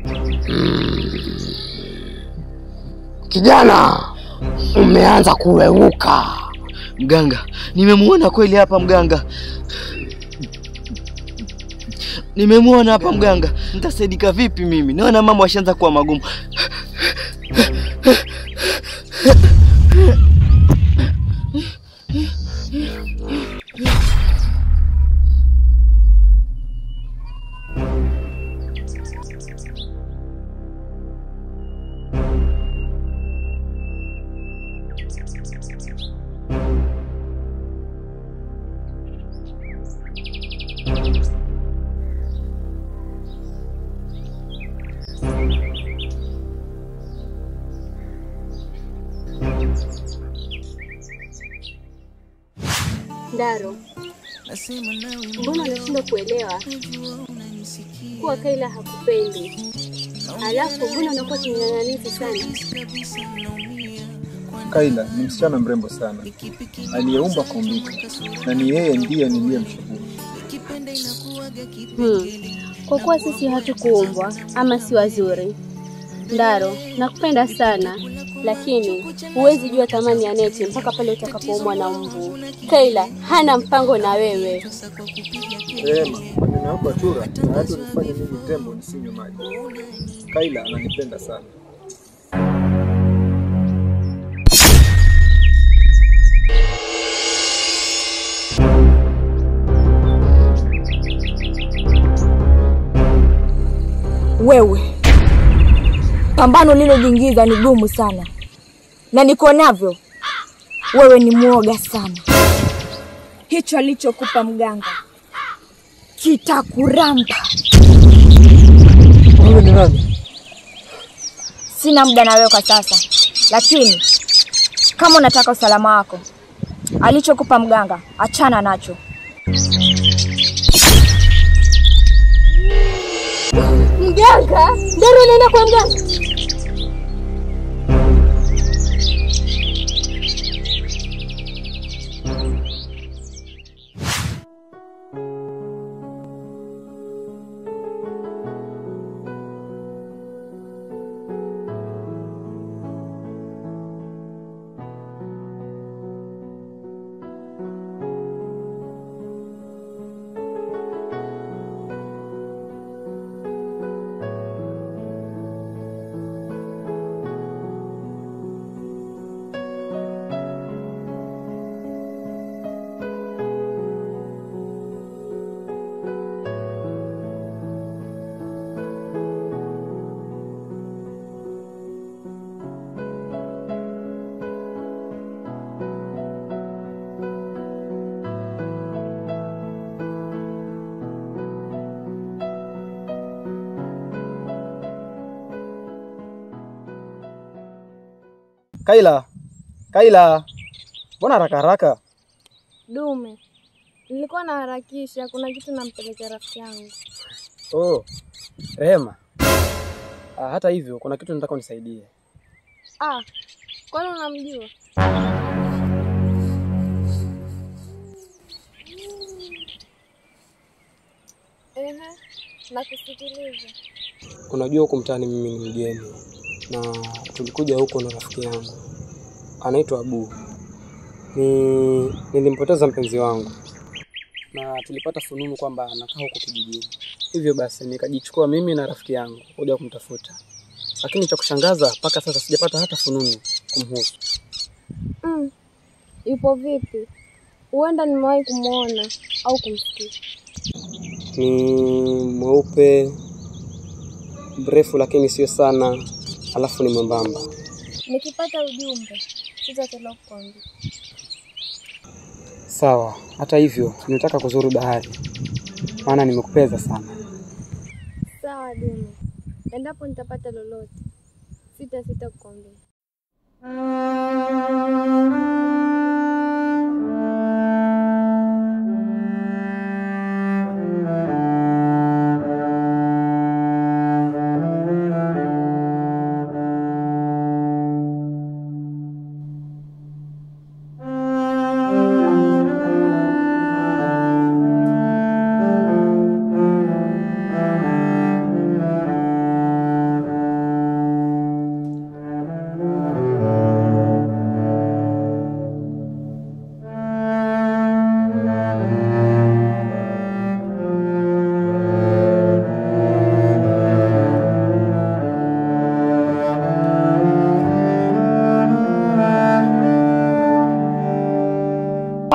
Kijana, umeanza kuweuka. Mganga, nimemuona kweli hapa mganga, nimemuona hapa mganga. Nitasaidika vipi mimi? Naona mambo yashaanza kuwa magumu. Ndaro, mbona unashindwa kuelewa kuwa Kaila hakupendi? Alafu mbona unakuwa kinyang'anizi sana? Kaila ni msichana mrembo sana aliyeumba kuumbika, na ni yeye ndiye niliyemchagua. Hmm. Kwa kuwa sisi hatukuumbwa ama si wazuri. Ndaro, nakupenda sana lakini huwezi jua thamani ya neti mpaka pale utakapoumwa na mbu. Kaila hana mpango na wewe. Rehema, maneno yako ya chura hayati unifanye mimi tembo nisinywe maji. Kaila ananipenda sana. Wewe, pambano lilojiingiza ni gumu sana, na niko navyo. Wewe ni mwoga sana. Hicho alichokupa mganga kitakuramba. Wewe ni nani? Sina muda na wewe kwa sasa, lakini kama unataka usalama wako, alichokupa mganga achana nacho. Mganga? Ndaro unaenda kwa mganga? Kaila, Kaila, mbona haraka haraka? Dume, nilikuwa naharakisha, kuna kitu nampelekea rafiki yangu. Oh, Rehema. Ah, hata hivyo kuna kitu nataka unisaidie. Ah, kwani unamjua? Ehe, nakusikiliza. Unajua huku mtaani mimi ni mgeni na tulikuja huko na rafiki yangu anaitwa Abu. Ni nilimpoteza mpenzi wangu na tulipata fununu kwamba anakaa huko kijijini, hivyo basi nikajichukua mimi na rafiki yangu kuja kumtafuta, lakini cha kushangaza mpaka sasa sijapata hata fununu kumhusu. Mm, yupo vipi? Huenda nimewahi kumwona au kumsikia. Ni mweupe mrefu, lakini sio sana, alafu ni mwembamba. Nikipata ujumbe sitachelewa kukwambia. Sawa. Hata hivyo ninataka kuzuru bahari, maana nimekupeza sana. Sawa Dume, endapo nitapata lolote sita sita kukwambia.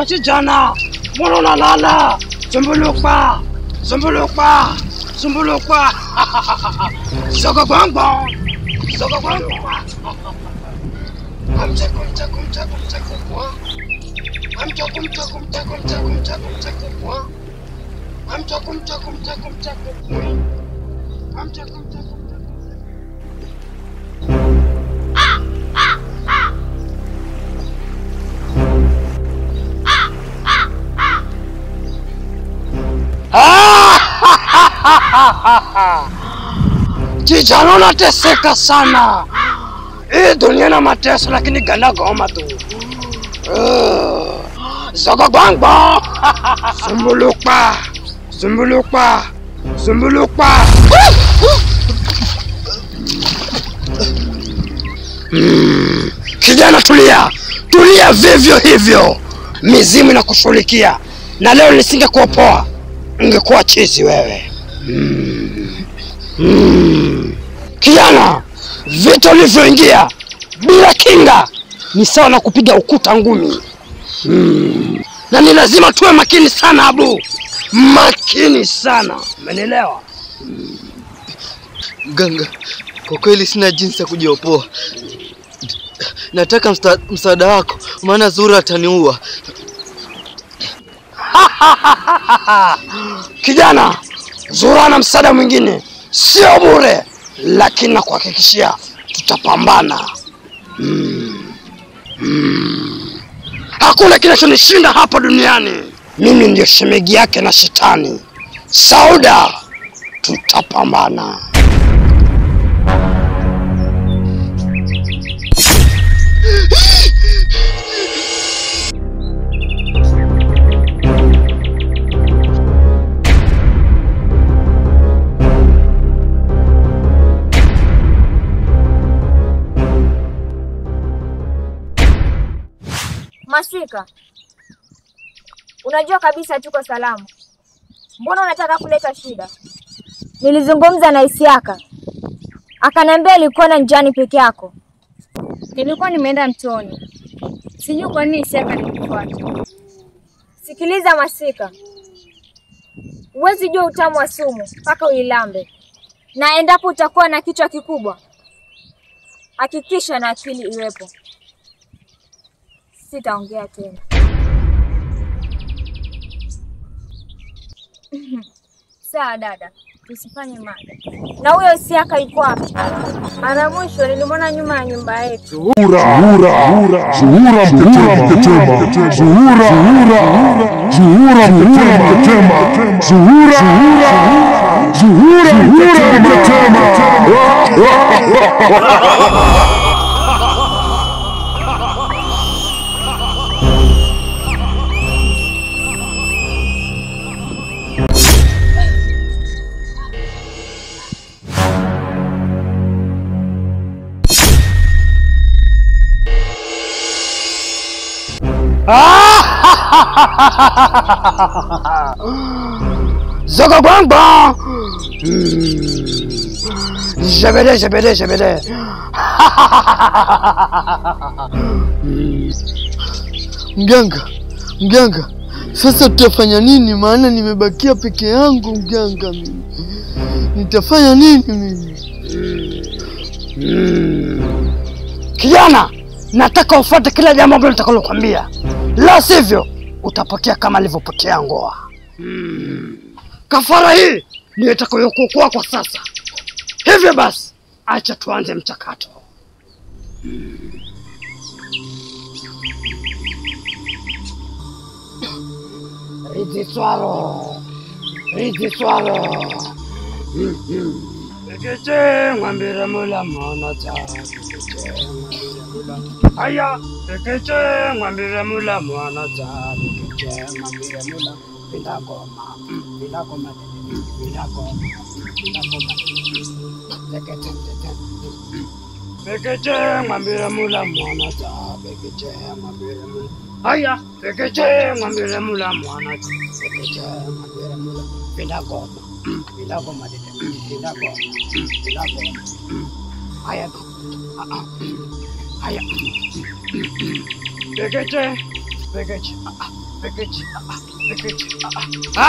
Kijana, kijana, mbona unalala? Zumbuluka, zumbuluka, zumbuluka. Soka bongo, soka bongo. Amchako, mchako, mchako, mchako kwa. Amchako, mchako, mchako, mchako, mchako, mchako kwa. Amchako, mchako, mchako, mchako kwa. Amchako, mchako, mchako. Kijana unateseka sana. Hii dunia na mateso lakini ganda goma tu. Uh, Zogo gwangbo. Zumbulukpa. Zumbulukpa. Zumbulukpa. Mm, Kijana tulia. Tulia vivyo hivyo. Mizimu inakushughulikia. Na leo nisingekuopoa. Ungekuwa chizi wewe. Mm. Kijana, vita ulivyoingia bila kinga ni sawa na kupiga ukuta ngumi. Mm. Na ni lazima tuwe makini sana Abu, makini sana, umenielewa? Mganga, kwa kweli sina jinsi ya kujiopoa. Nataka msta, msaada wako, maana Zura ataniua. Kijana, Zura na msaada mwingine sio bure, lakini nakuhakikishia tutapambana. Mm. Mm. Hakuna kinachonishinda hapa duniani. Mimi ndio shemegi yake na shetani. Sauda, tutapambana. Masika, unajua kabisa tuko salama, mbona unataka kuleta shida? Nilizungumza na Isiaka akaniambia ilikuwa njiani peke yako. Nilikuwa nimeenda mtoni, sijui kwa nini Isiaka alinifuata. Sikiliza Masika, huwezi jua utamu wa sumu mpaka uilambe, na endapo utakuwa na kichwa kikubwa, hakikisha na akili iwepo. Sitaongea tena. Sawa dada, tusifanye mada. Na huyo Isiaka yuko wapi? Mara mwisho nilimwona nyuma ya nyumba yetu. Zuhura, Zuhura, Zuhura Mtetema, Zuhura, Zuhura Mtetema, Zuhura, Zuhura Mtetema. Zogo gwangbo. Jebede, jebede, jebede. Mganga, mganga, sasa tutafanya nini? Maana nimebakia peke yangu mganga, mimi nitafanya nini mimi? Kijana, nataka ufuate kila jambo ambalo nitakalokuambia, la sivyo utapotea kama alivyopotea Ngoa. Mm. Kafara hii ndiyo itakayokuokoa kwa sasa. Hivyo basi, acha tuanze mchakato. Mm. Ridi swaro, ridi swaro. Mm, mm. Pekeche ngwambira mula mwana ta pekeche ngwambira mula Aya pekeche ngwambira mula mwana ta pekeche ngwambira mula bila goma mm, bila goma mm, bila goma bila goma pekeche pekeche mm. pekeche ngwambira mula mwana ta pekeche ngwambira mula Aya pekeche ngwambira mula mwana ta pekeche ngwambira mula bila goma mm, bila goma dede mm, bila goma mm, bila goma mm. Aya ah, ah, mm. Aya Pekeche pekeche ah, ah, Pekechi, ah, ah, pekechi, ah,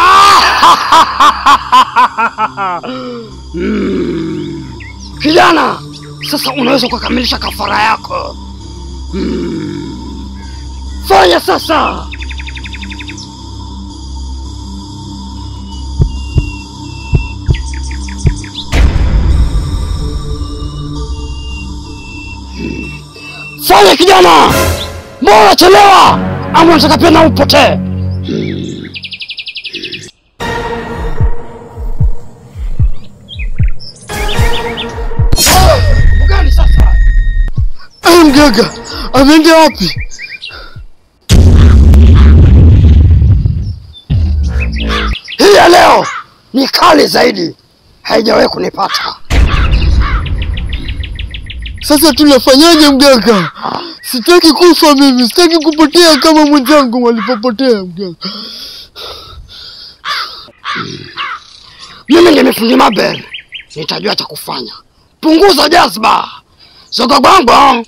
ah. Mm. Kijana, sasa unaweza kukamilisha kafara yako. Mm. Fanya sasa. Fanya kijana, mbona unachelewa? Ama unataka pia na upotee? Gani sasa? Ai, mganga ameenda wapi? Hii ya leo ni kali zaidi, haijawahi kunipata. Sasa tunafanyaje mganga? Sitaki kufa mimi, sitaki kupotea kama mwenzangu walipopotea mganga. Mimi ni fundi Mabel, nitajua cha kufanya. Punguza jazba, soka bongo.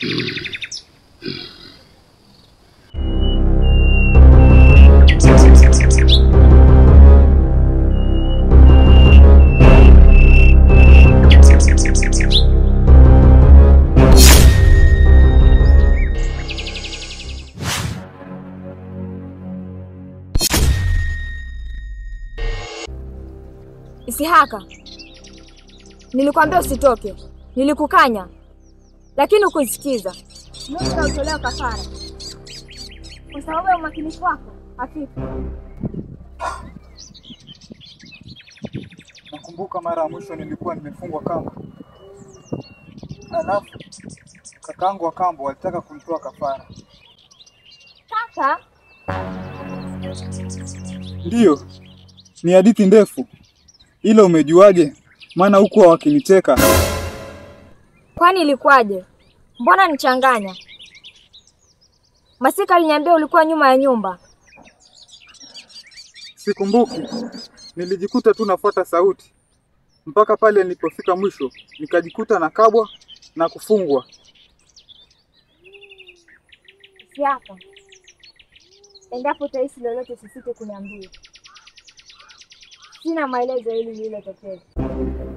Isihaka, nilikwambia usitoke, nilikukanya, lakini hukusikiza. Mungu utolewa kafara kwa sababu ya umakinifu wako hafifu. Nakumbuka mara ya mwisho nilikuwa nimefungwa kamba, alafu kakangu wa kambo walitaka kunitoa kafara. Kaka, Ndiyo, ni hadithi ndefu, ila umejuaje? Maana huku wakiniteka. kwani ilikuwaje? Mbona nichanganya? Masika aliniambia ulikuwa nyuma ya nyumba. Sikumbuki, nilijikuta tu nafuata sauti mpaka pale nilipofika mwisho, nikajikuta nakabwa na kufungwa. Isihaka, endapo utahisi lolote usisite kuniambia. Sina maelezo hili lililotokea.